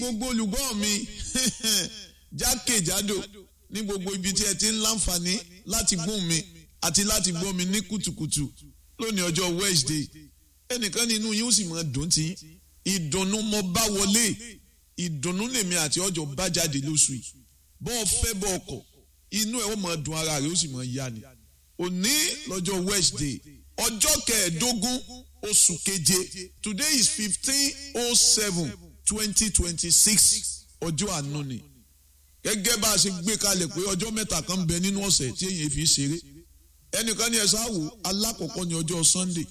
gbogbo olùgbọ́ mi jákèjádò ní gbogbo ibi tí ẹ ti ń láǹfààní láti gbóhùn mi àti láti gbọ́ mi ní kùtùkùtù lónìí ọjọ́ Wednesday ẹnìkan nínú yín ó sì máa dùn tí ìdùnnú mo bá wọlé ìdùnnú lèmi àti ọjọ́ bá jáde lóṣù yìí bọ́ ọ fẹ́ bọ́ ọkọ̀ inú ẹ̀ ó máa dùn ara rẹ̀ ó sì máa yá ni òní lọ́jọ́ Wednesday ọjọ́ kẹẹ̀ẹ́dógún oṣù keje today is fifteen oh seven twenty twenty six ọjọ́ àánú ni gẹ́gẹ́ bá a ṣe gbé kalẹ̀ pé ọjọ́ mẹ́ta kan bẹ nínú ọ̀sẹ̀ tí èyàn fi ṣeré ẹnìkan ní ẹ̀sán àwò alákọ̀ọ́kọ́ ní ọjọ́ Sunday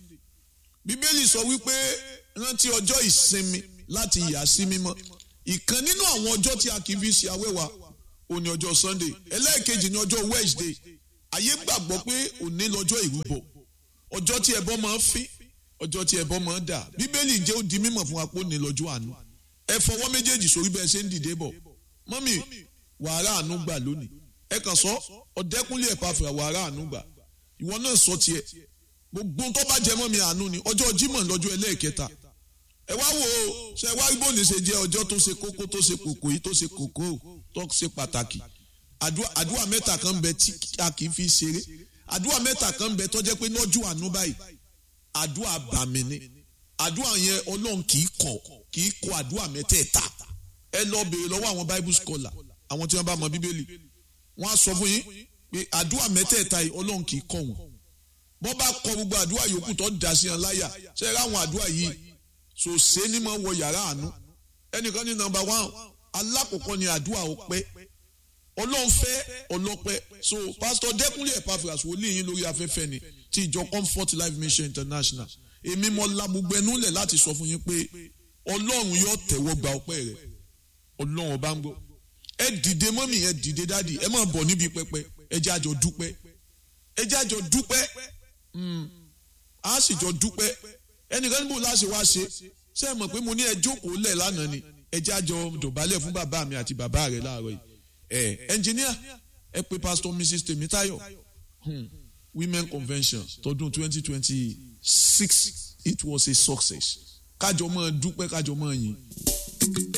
bíbélì sọ wípé rántí ọjọ́ ìsinmi láti yà sí mímọ́ ìkan nínú àwọn ọjọ́ tí a kì í fi ṣe awẹ́wà òní ọjọ́ Sunday ẹlẹ́ẹ̀kejì ní ọjọ́ Wednesday ayé gbàgbọ́ pé òní lọ́jọ́ ìrúbọ ọjọ́ tí ẹbọ máa ń fín ọjọ́ tí ẹbọ máa ń dà bíbélì jẹ́ ó di mímọ̀ fún wa pé òní lọ́jọ́ àánú ẹ fọwọ́ méjèèjì sórí bẹ́ẹ̀ ṣe ń dìde bọ̀ mọ́mì wàrà àánú gbà lónìí ẹ kàn sọ ọ̀dẹ́kúnlé ẹ̀ pàfẹ́ wàrà àánú gbà ìwọ náà sọ tiẹ̀ gbogbo tó bá jẹ mọ́ mi àánú ni ọjọ́ Jímọ̀ lọ́jọ́ ẹlẹ́ẹ̀kẹta ẹ wá wò ó ṣe wá ibo ní ṣe jẹ́ ọjọ́ tó ṣe kókó tó ṣe kòkó yìí tó ṣe kòkó tó ṣe pàtàkì àdúrà mẹ́ta kan bẹ tí a kì í fi ṣeré àdúrà mẹ́ta kan bẹ tó jẹ́ pé lọ́jọ́ àánú báyìí àdúrà bàmí ni àdúrà yẹn Ọlọ́run kì í kọ̀ kì í kọ àdúrà mẹ́tẹ̀ẹ̀ta ẹ lọ béèrè lọ́wọ́ àwọn bible scholar àwọn tí wọ́n bá mọ bíbélì wọ́n á sọ fún yín pé àdúrà mẹ́tẹ̀ẹ̀ta yìí Ọlọ́run kì í kọ̀ wọ́n bọ́ bá kọ gbogbo àdúrà yòókù tó dà sí wọn láyà ṣe é ráwọn àdúrà yìí sòsé ní mọ̀ wọ yàrá àánú ẹnìkan ní nọ́mbà one alákọ̀ọ́kọ́ ni àdúrà ọpẹ́ Ọlọ́run fẹ́ ọlọ́pẹ́ so pásítọ̀ Dẹ́kúnlé Epaphras wòlíì yín lórí afẹ́fẹ́ ni ti ìjọ Comfort Life Mission International èmi mọ lamugbe núlẹ̀ láti sọ fún yín pé Ọlọ́run yóò tẹ̀wọ́ gba ọpẹ́ rẹ̀ Ọlọ́run ọba ń gbọ́ ẹ dìde mọ́mì ẹ dìde dáàdì ẹ máa bọ̀ níbi pẹpẹ ẹ jẹ́ àjọ dúpẹ́ ẹ jẹ́ àjọ dúpẹ́ a sì jọ dúpẹ́ ẹnìkan níbo láṣẹ wá ṣe ṣé ẹ mọ̀ pé mo ní ẹ jókòó lẹ̀ lánàá ni ẹ jẹ́ àjọ dọ̀bálẹ̀ fún bàbá mi àti bàbá rẹ̀ láàárọ̀ yìí ẹ ẹnjìníà ẹ pé pastor mrs Tèmítáyọ̀ women convention tọdún twenty twenty six it was a success kájọ máa dúpẹ́ kájọ máa yìn.